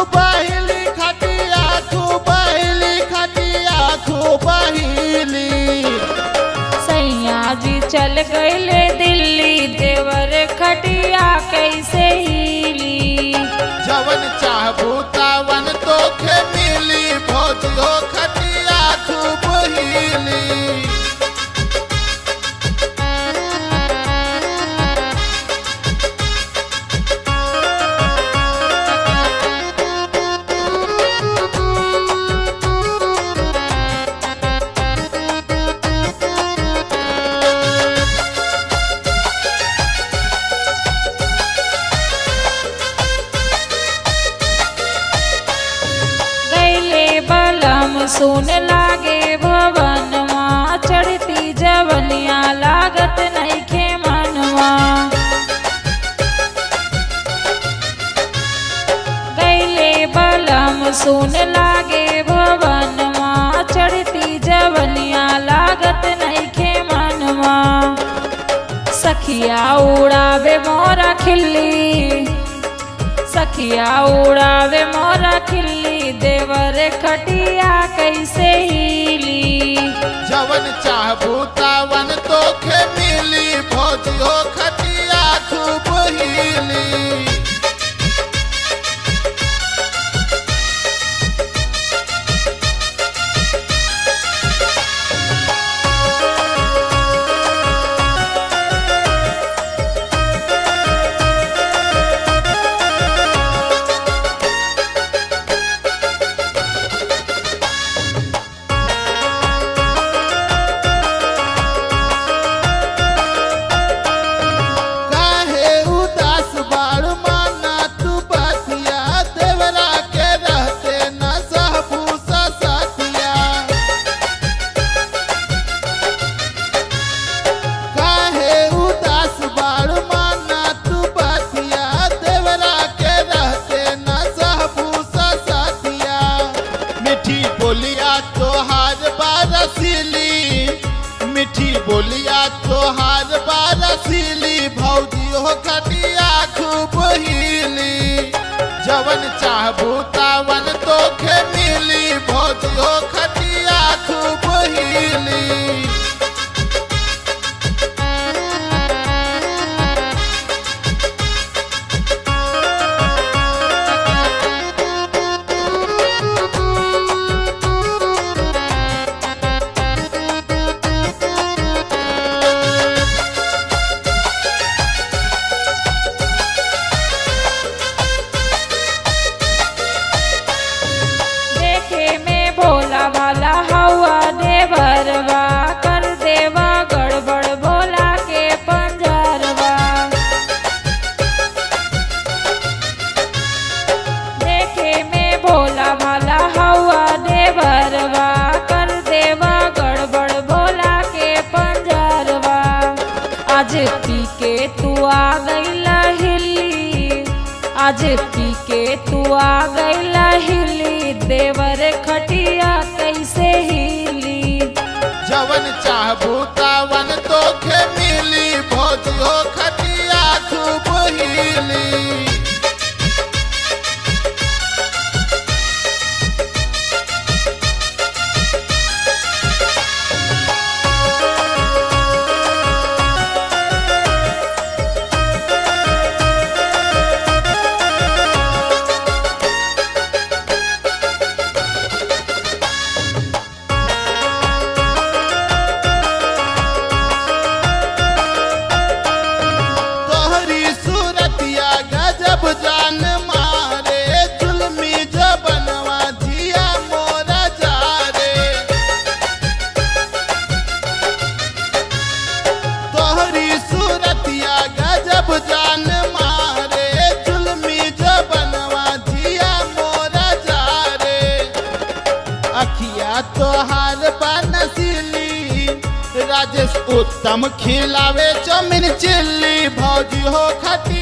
खूबहिली खटिया खूबहिली खटिया खूबहिली सैया जी चल गईले दिल्ली देवर खटिया कैसे हिली जवन चाहबू तावन तोखे मिली भौजी हो खटिया खूब हिली गईले बलम सुन लागे भवनवा चढ़ती जवनिया लागत नइखे मनवा गईले बलम सुन लागे भवनवा चढ़ती जवनिया लागत नइखे मनवा सखिया उड़ावे मोरा खिल्ली सखिया उड़ावे मोरा खिल्ली देवर खटिया कैसे हिली जवन चाहबू तावन तोखे मिली भौजी हो खटिया खूब हिली काहे उदास बाड़ माना तू बतिया देवरा के रहते न सहबू सतिया काहे उदास बाड़ माना तू बतिया देवरा के रहते न सहबू सतिया मिठी बोलिया तोहार बारसिली मिठी बोलिया तोहार बारसिली भौजी हो खटिया खूब हिली जवन चाहबू तावन तोखे मिली भौजी हो खटिया खूब हिली देखे में भोला भाला हवा देवरवा कर देवा गड़बड़ भोला के पंजरवा देखे में भोला भाला हवा देवरवा कर देवा गड़बड़ भोला के पंजरवा आज पी के तू आ गईला हिली आज पी के तू आ गईला हिली देवर खटिया कैसे हिली जवन चाहबू तावन तोखे मिली भौजी हो खटिया खूब हिली तोहरी सूरतिया गजब जान मारे जुलमी जबनवा जिया मोरा जा रे तोहरी सूरतिया गजब जान मारे जुलमी जबनवा जिया मोरा जा रे अखिया तोहार बनसिली राजेश उत्तम खिलावे चमिन चिल्ली भौजी हो खटी